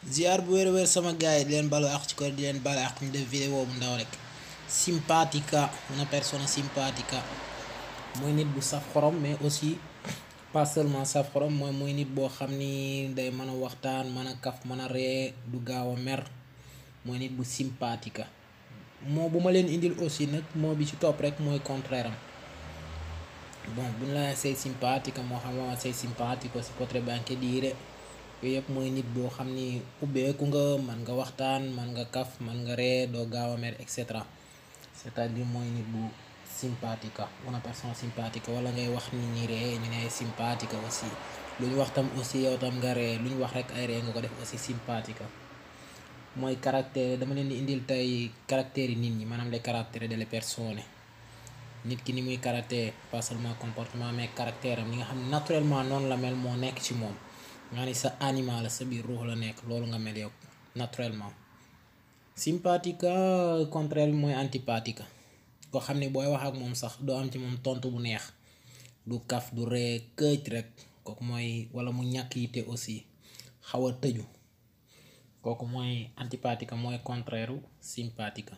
ziar bu wér wér sama gars yi di leen balu ak ci ko di leen balu ak ñu def vidéo bu ndaw rek simpatica una persona simpatica mooy nit bu saf xorom mais aussi pas seulement saf xorom mooy mooy nit boo xam ni day mën a waxtaan mën a kaf mën a ree du gaaw a mer mooy nit bu simpatica moo bu ma leen indil aussi nag moo bi ci topp rek mooy contraire am bon bu ñu la say simpatica moo xam ne say simpatico si potrebbe anche dire yooyu yëpp mooy nit boo xam ni ubbeeku nga man nga waxtaan man nga kaf man nga ree doo gaaw a mer et cetera c'est-à-dire mooy nit bu simpatica una persona simpatica wala ngay wax nit ñi ree ñu ne ay simpatica aussi lu ñu wax tam aussi yow tam nga ree lu ñu wax rek ay ree nga ko def aussi simpatica mooy caractère dama leen di indil tey caractère yi nit ñi maanaam les caractères delle persone nit ki ni muy caractère pas seulement comportement mais caractère am li nga xam ne naturellement noonu la mel moo nekk ci moom nga ni sa animal la sa biir ruux la nekk loolu nga mel yow naturellement sympathique contraire bi mooy antipathique koo xam ne booy wax ak moom sax doo am ci moom tontu bu neex du kaf du ree këj rek kooku mooy wala mu ñàkk yitte aussi xaw a tëju kooku mooy antipathique mooy contraire sympathique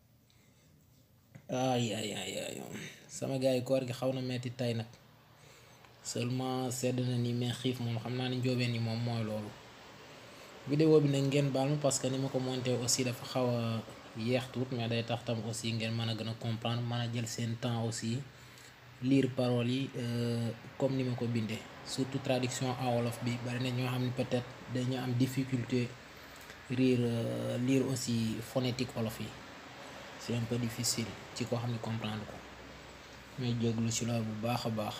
ay ay ay ay sama gars yi koor gi xaw na metti tey nag seulement sedd na ni mais xiif moom xam naa ni njóobeen yi moom mooy loolu vidéo bi nag ngeen baal ma parce que ni ma ko monté aussi dafa xaw a yeex tuut mais day tax tam aussi ngeen mën a gën a comprendre mën a jël seen temps aussi lire paroles yi comme ni ma ko bindee surtout traduction en wolof bi bari na ñoo xam ne peut-être dañu am difficulté lire lire aussi phonétique wolof yi c'est un peu difficile ci koo xam ne comprendre ko mais jéglu ci loolu bu baax a baax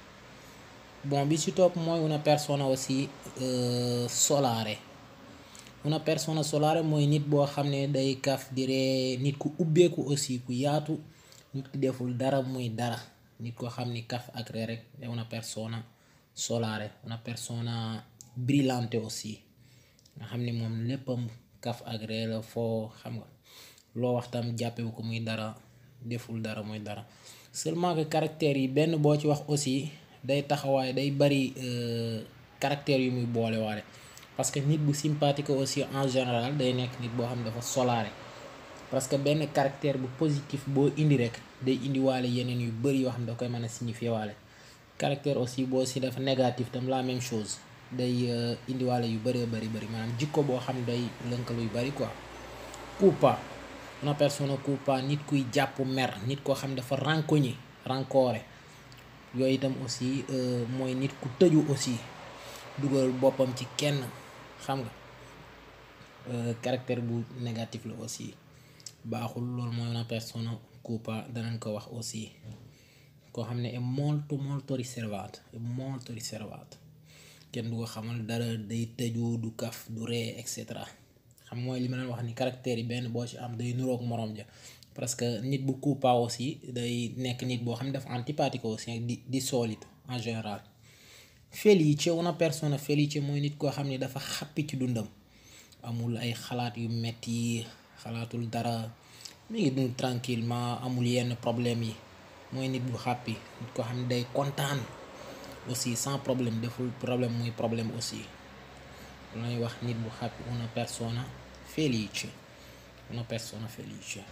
bon bi ci topp mooy una persona aussi solare una persona solare mooy nit boo xam ne day kaf di ree nit ku ubbeeku aussi ku yaatu nit ki deful dara muy dara nit koo xam ni kaf ak ree rek è una persona solare una persona brillante aussi nga xam ni moom léppam kaf ak ree la foo xam nga loo wax tam jàppewu ko muy dara deful dara muy dara seulement que caractères yi benn boo ci wax aussi day taxawaay day bari caractères yu muy boole waale parce que nit bu sympathique aussi en général day nekk nit boo xam ne dafa solare parce que benn caractère bu positif boo indi rek day indi waale yeneen yu bari yoo xam ne da koy mën a signifier waale caractère aussi boo si dafa négatif tam la même chose day indi waale yu bëree bari bari maanaam jikko boo xam ne day lënkalu yu bari quoi coupa una persona coupa nit kuy jàpp mer nit koo xam ne dafa rancogné rancoré yooyu itam aussi mooy nit ku tëju aussi dugal boppam ci kenn xam nga caractère bu négatif la aussi baaxul loolu mooy una persona coupa danañ ko wax aussi koo xam ne est molto molto riservato è molto riservato kenn du ko xamal dara day tëju du kaf du ree et cetera xam mooy li ma leen wax ni caractère yi benn boo ci am day nuroog moroom ja parce que nit bu coupa aussi day nekk nit boo xam ne dafa antipathique aussi di di solito en général felice una persona felice mooy nit koo xam ne dafa xàppi ci dundam amul ay xalaat yu metti xalaatul dara mi ngi dund tranquillement amul yenn problème yi mooy nit bu xàppi nit koo xam ne day kontaan aussi sans problème deful problème muy problème aussi lay wax nit bu xàppi una persona felice una persona felice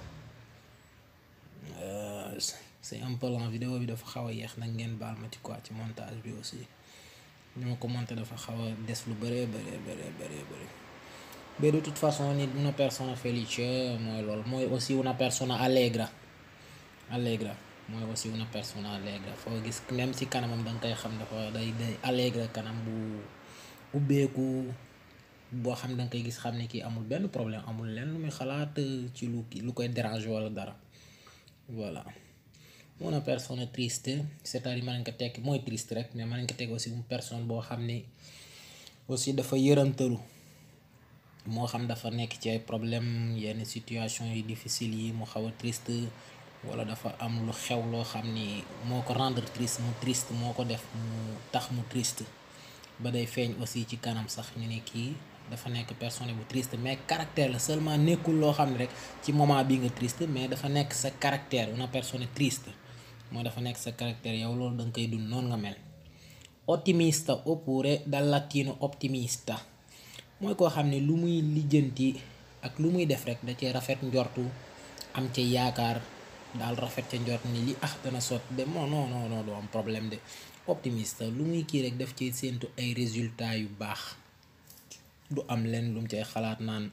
c'est un peu lent vidéo bi dafa xaw a yeex nag ngeen baal ma ci quoi ci montage bi aussi ni ma ko monté dafa xaw a des lu bëree bëree bëree bëree bëri mais de toute façon nit una persona felice mooy loolu mooy aussi una persona allegra allegra mooy aussi una persona allegra foo gis même ci kanamam da nga koy xam dafa day day allegra kanam bu ubbeeku boo xam da nga koy gis xam ne kii amul benn problème amul lenn lu muy xalaat ci lu lu koy déranger wala dara voilà una persona triste c'est-à-dire mën nañ ko tekki mooy triste rek mais mën nañ ko tekki aussi une personne boo xam ne aussi dafa yërëmtalu moo xam dafa nekk ci ay problème yenn situation yu difficile yi mu xaw a triste wala dafa am lu xew loo xam ni moo ko rendre triste mu triste moo ko def mu tax mu triste ba day feeñ aussi ci kanam sax ñu ne kii dafa nekk personne bu triste mais caractère la seulement nekkul loo xam ne rek ci moment bi nga triste mais dafa nekk sa caractère una persona triste mooy dafa nekk sa caractère yow loolu da nga koy dund noonu nga mel ottimista oppure dal latino optimista mooy koo xam ne lu muy lijjanti ak lu muy def rek da cee rafet njortu am ca yaakaar daal rafet ca njort ni li ah dana sot de non non non non du am problème de optimiste lu muy kii rek def ci séentu ay résultats yu baax du am leen lu mu cay xalaat naan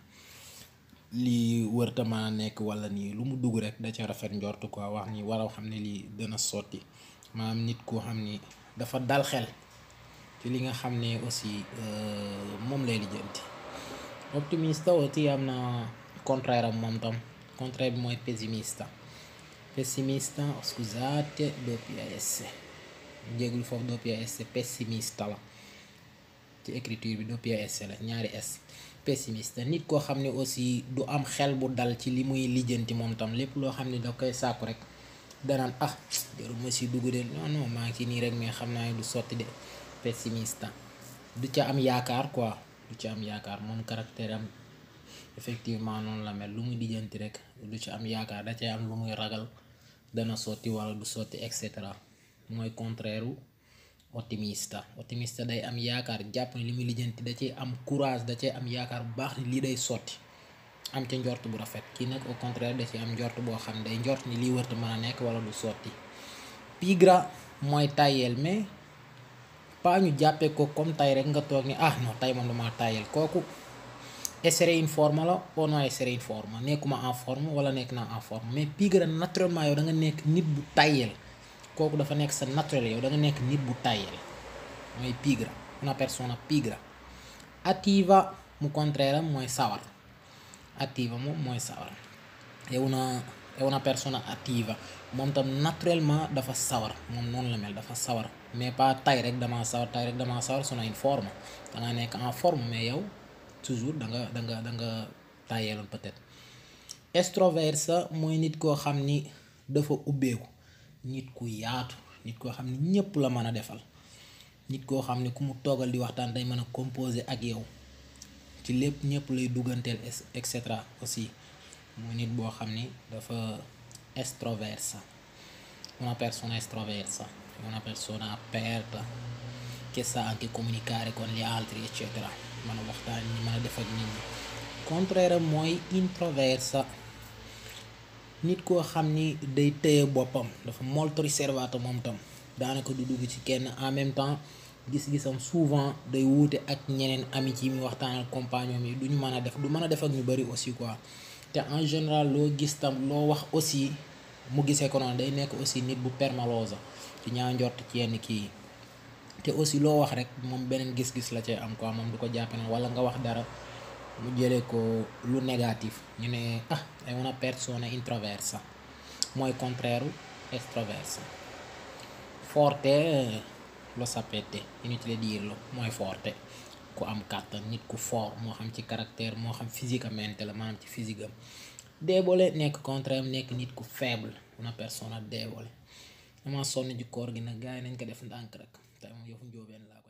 lii wërta mën a nekk wala nii lu mu dugg rek da ca rafet njort quoi wax ni waraw xam ne lii dana sotti maanaam nit koo xam ni dafa dal xel ci li nga xam ne aussi moom lay lijjanti optimiste aussi am na contraire am moom tam contraire bi mooy pessimiste pessimiste scusate doppia s jégul foofu doppia s pessimiste la ci écriture bi doppia s la ñaari s pessimiste nit koo xam ne aussi du am xel bu dal ci li muy lijjanti moom tam lépp loo xam ne da koy sàkku rek danaan ah jarul ma si dugg de non non maa ngi ci nii rek mais xam naa ne du sotti de pessimiste du ca am yaakaar quoi du ca am yaakaar moom caractère am effectivement noonu la mel lu muy lijjanti rek du ci am yaakaar da cay am lu muy ragal dana sotti wala du sotti et cetera mooy contraire u optimiste optimiste day am yaakaar jàpp ne li muy lijjanti da cay am courage da cay am yaakaar bu baax ni lii day sotti am ca njort bu rafet kii nag au contraire da ci am njort boo xam day njort ni lii wërta mën a nekk wala du sotti pigra mooy tayel mais pas ñu jàppee ko comme tay rek nga toog ni ah non tay moom dama tayel kooku essere in forme la ou non essere in forme nekkuma en forme wala nekk naa en forme mais pigra naturellement yow da nga nekk nit bu tayel kooku dafa nekk sa naturel yow da nga nekk nit bu tayel mooy pigra una persona pigra attiva mu contraire am mooy sawar attiva moom mooy sawar è una è una persona attiva moom tam naturellement dafa sawar moom noonu la mel dafa sawar mais pas tay rek damaa sawar tay rek damaa sawar sono in forme da nga nekk en forme mais yow toujours da nga da nga da nga tayeeloon peut-être extroverse mooy nit koo xam ni dafa ubbeeku nit ku yaatu nit koo xam ni ñépp la mën a defal nit koo xam ni ku mu toogal di waxtaan day mën a composer ak yow ci lépp ñëpp lay dugganteel et cetera aussi mooy nit boo xam ni dafa estroversa una persona estroversa una persona aperta che sa anche comunicare con gli altri eccetera mën a waxtaan ñi mën a def ak nit ñi contraire mooy introversa nit koo xam ni day tëye boppam dafa molto riservato moom tam daanaka du dugg ci kenn en même temps gis-gisam souvent day wuute ak ñeneen amitié mi waxtaanal compagnon yi du ñu mën a def du mën a def ak ñu bari aussi quoi te en général loo gis tam loo wax aussi mu gisee ko noonu day nekk aussi nit bu permalosa ci ñaa njort ci yenn kii te aussi loo wax rek moom beneen gis-gis la cay am quoi moom du ko jàppe ne wala nga wax dara mu jëlee ko lu négatif ñu ne ah è una persona introversa mooy contraire extroversa forte lo sapete inutile dirlo mooy forte ku am kàttan nit ku fort moo xam ci caractère moo xam physiquement la maanaam ci physique am débole nekk contraire am nekk nit ku faible una persona débole dama sonn ci koor gi nag gars yi nañ ko def ndànk rek te moom yëfu njóobeen laa